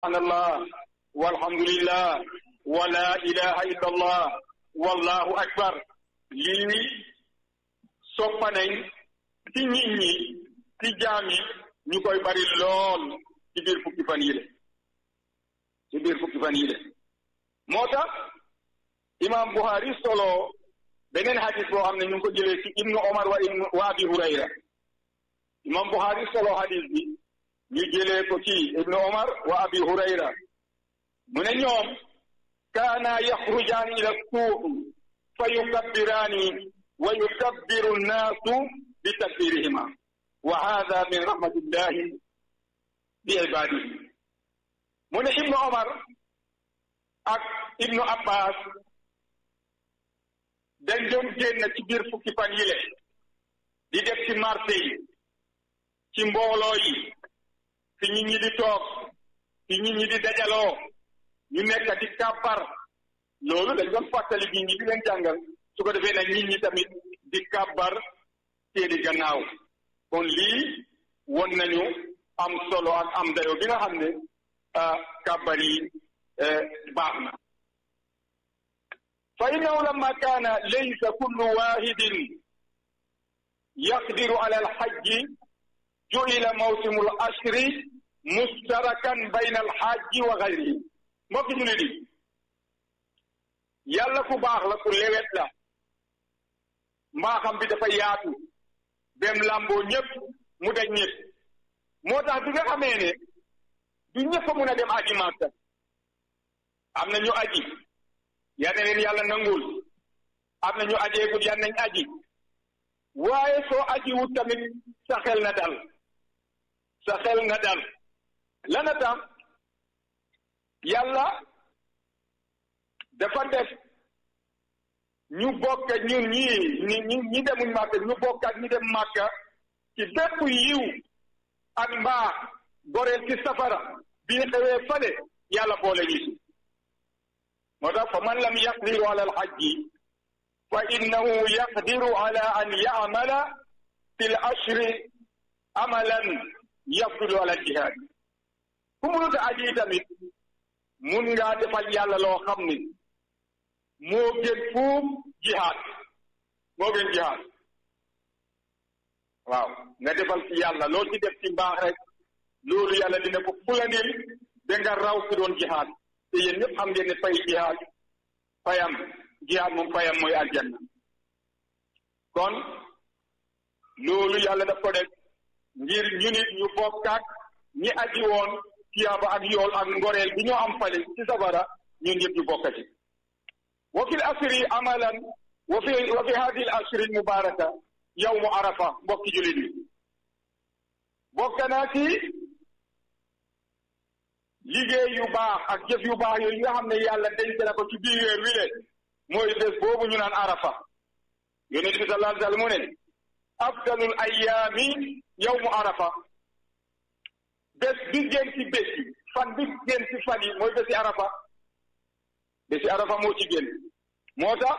subhanallah walhamdulillah wa la ilaha illa allah wallahu akbar lii soppa nañ ci nit ñi ci jaam yi ñu koy bari lool ci biir fukki fan yi le ci biir fukki fan yi le moo tax imam Buhari solo beneen hadis boo xam ne ñu ngi ko jëlee ci ibnu Omar wa ibnu wa abi Hurayra imam Buhari solo hadis bi ñu jëlee ko ci ibnu Omar wa abi Hurayra mu ne ñoom kaana yaxrujaani ila suuq fa yukabbiraani wa yukabbiru nnaasu bi takbirihima wa hada min rahmatillahi bi ibadihi mu ne ibnu Omar ak ibnu Abbas dañ doon génn ci biir fukki fan yile di def ci marché yi ci mbooloo yi fi nit ñi di toog fi nit ñi di dajaloo ñu nekk di kàbbar loolu dañ doon fàttali nit ñi di leen jàngal su ko defee nag nit ñi tamit di kàbbar seeni gannaaw kon lii won nañu am solo ak am dayo bi nga xam ne kàbbar yi baax na fa innahu lamma kaana laysa kullu wahidin yaqdiru ala alhajji ju'ila mawsimu al-ashri mustarakan bayna alhajji wa ghayrihi mbokki ñu ne di yàlla ku baax la ku lewet la mbaaxam bi dafa yaatu bem làmboo ñëpp mu daj ñëpp moo tax bi nga xamee ne du ñëpp a mun a dem aji Makka am na ñu aji yal na leen yàlla nangul am na ñu ajeegul yal nañ aji waaye soo aji wut tamit sa xel na dal sa xel na dal lana tax yàlla dafa def ñu bokk ñun ñii ñi ñi ñi demuñ màkka ñu bokk ak ñi dem màkka ci bépp yiw ak mbaax goreel ci safara bi xewee fale yàlla boole ñu si moo tax fa man lam yaqdiru ala alhajji fa innahu yaqdiru ala an ya'mala fi l ashri amalan yafdulu ala jihaad ku mënut a aji tamit mun ngaa defal yàlla loo xam ni moo gën fuuf jihaad moo gën jihaad waaw nga defal ci yàlla loo ci def ci mbaax rek loolu yàlla dina ko fulandil da nga raw ki doon jihaad te yéen ñëpp xam ngeen ne fay jihaad fayam jihaad moom fayam mooy aljanna kon loolu yàlla daf ko def ngir ñu nit ñu bokkaat ñi aji woon tiyaaba ak yool ak ngoreel bi ñoo am fale ci safara ñun ñëpp ñu bokkati wa fi l asri amalan wa fi wa fi hadi l asri l mubaraka yawmu arafa mbokki julit yi bokk naa ci liggéey yu baax ak jëf yu baax yooyu nga xam ne yàlla denc na ko ci biir weer wi le mooy bés boobu ñu naan arafa yonent bi sallallahu alayhi wa sallam mu ne afdalul ayaami yawmu arafa bés bi gën ci bés yi fan bi gën ci fan yi mooy bési arafa bési arafa moo ci gën moo tax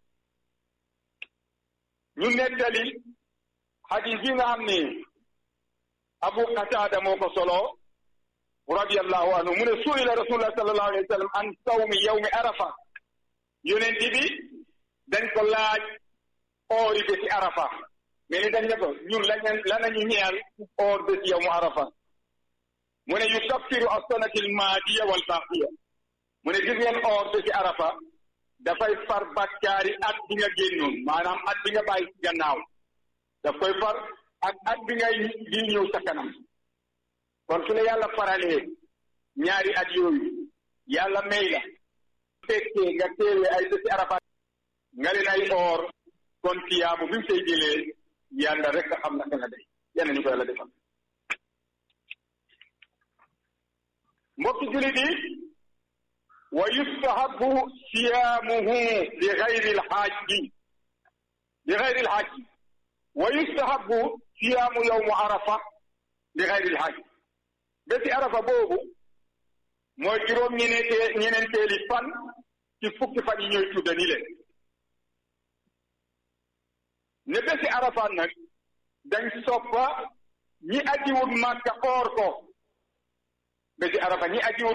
ñu nettali xadis bi nga xam ne abu qatada moo ko solo radiyallahu anhu mu ne suila rasulullah sallallahu alayhi wa sallam an sawmi yawmi arafa yonent bi dañ ko laaj oori bési arafa mais ni dañ ne ko ñun lañ lanañu ñeel oor bési yawmu arafa mu ne yukaffiru as-sanati al-maadiya wal baaqiya mu ne gis ngeen oor bési arafa dafay far bakkaari at bi nga génnoon maanaam at bi nga bàyyi ci gannaaw daf koy far ak at bi ngay di ñëw sa kanam kon su la yàlla faralee ñaari at yooyu yàlla may la fekkee nga teewee ay bési arafa nga leen ay oor kon tiyaabu bi mu say jëlee yàlla rek a xam naka la day yàlla ñu ko yàlla defal mbokki julit yi wa yustahabu siyaamuhu li gayri lxaaji li gayri lxaaji wa yustahabu siyaamu yowmu arafa li gayri lxaaji bési arafa boobu mooy juróom ñeneente ñeneenteeli fan ci fukki fan yi ñooy tudda ni leen ne bési arafa nag dañ soppa ñi ajiwut màkka oor ko besi arafa ñi aji